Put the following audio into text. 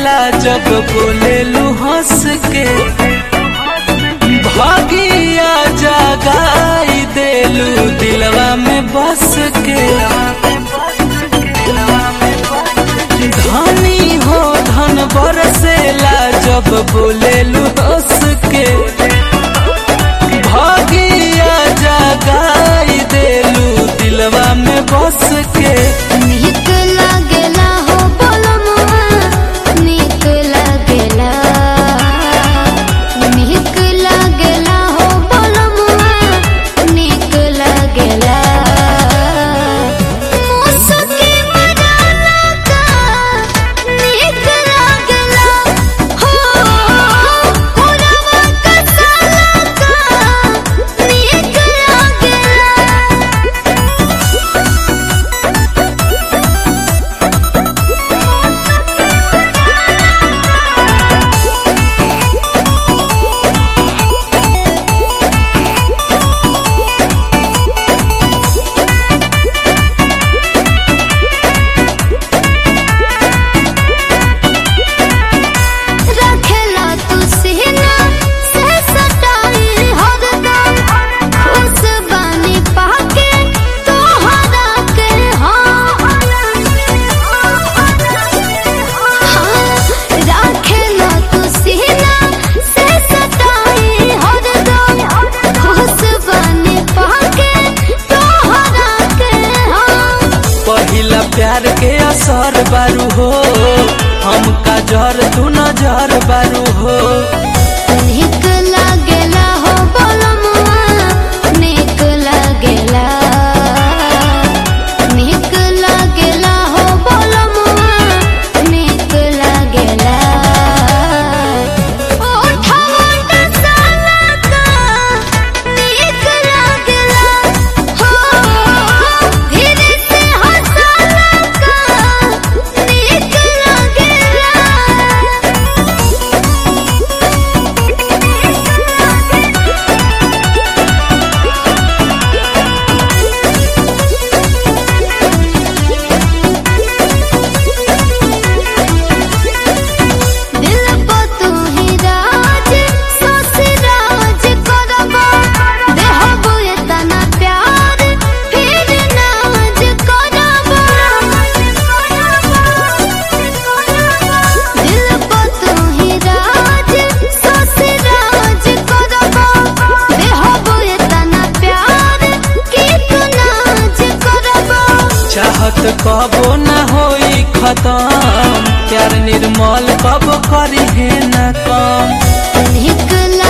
बरसेला जब बोलेलू हंस के भागिया जगाई देलू दिलवा में बस के धनी हो धन बरसेला जब बोलेलू हंस के भागिया जगाई देलू दिलवा में बस के नीक लागेला हो बोलमुआ नीक लागेला नीक लागेला हो बोलमुआ नीक लागेला मुसकी मनाला का नीक लागेला हो पुरवा कसाला का नीक लागेला रखेला तू सीना से सटाई हरदम खुश बानी पाके तोहरा के हाँ रखेला तू सीना से सटाई हरदम खुश बानी पाके तोहरा के हाँ पहिला प्यार के असर बारू हो हमका जर तू नजर बारू हो नीक लागेला हो बोलमुआ नीक लागेला नीक लागेला हो बोलमुआ नीक लागेला ओठवा साला का नीक लागेला हो धीरे से हंसाला का नीक लागेला दिल को तू ही राज सोच राज करबा देहबो इतना प्यार फिर नाज करबा दिल को तू ही राज सोच राज करबा देहबो इतना प्यार कि तू नाज करबा चाहत कबो न होई खत्म प्यार निर्मल कब करी है न कम नीक